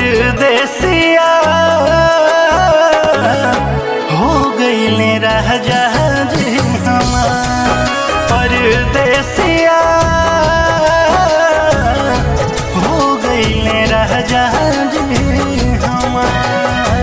परदेसिया हो गईले राजा जी हमार परदेसिया हो गईले राजा जी हमार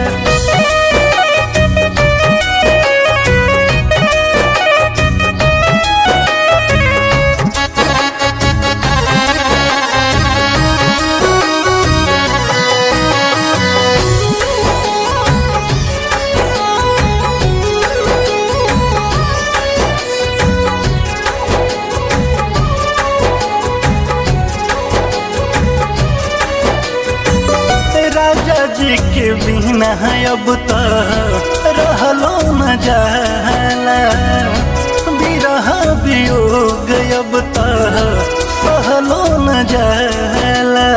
राजा जी के बिना अब तो रहलो न जाला बिरह वियोग अब तो सहलो न जाला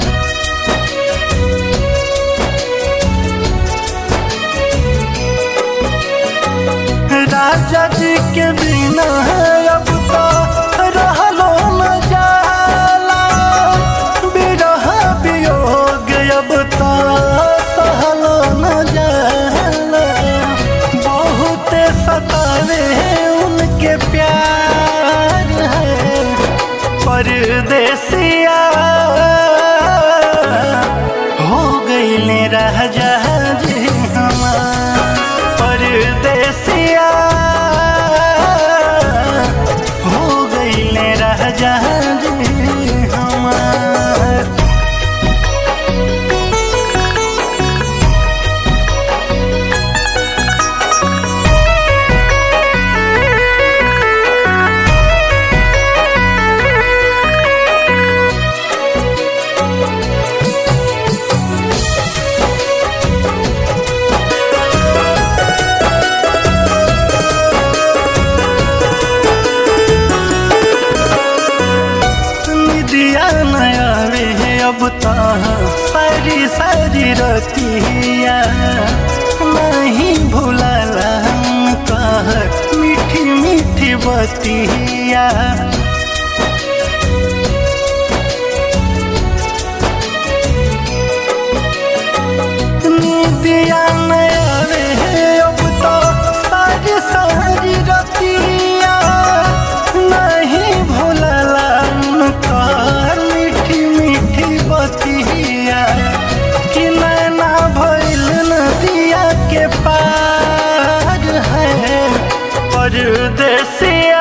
राजा जी के बिना अब तो रहलो न जाला बिरह वियोग अब तो सहलो न जाला बहुत सतावे उनके प्यार है परदेसिया हो गईले राजा जी हमार परदेसिया हो गईले राजा जी हमार निदिया नया वे अब तो सारी सारी रतिया नहीं भूलाला हम कह मीठी मीठी बतिया निदिया नया वे अब तो सारी सारी रतिया नहीं भूलला उनका मीठी मीठी बतिया कि नैना भइल नदिया के पार है परदेसिया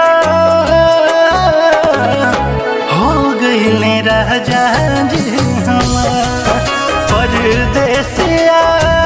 हो गईले राजा जी हमार परदेसिया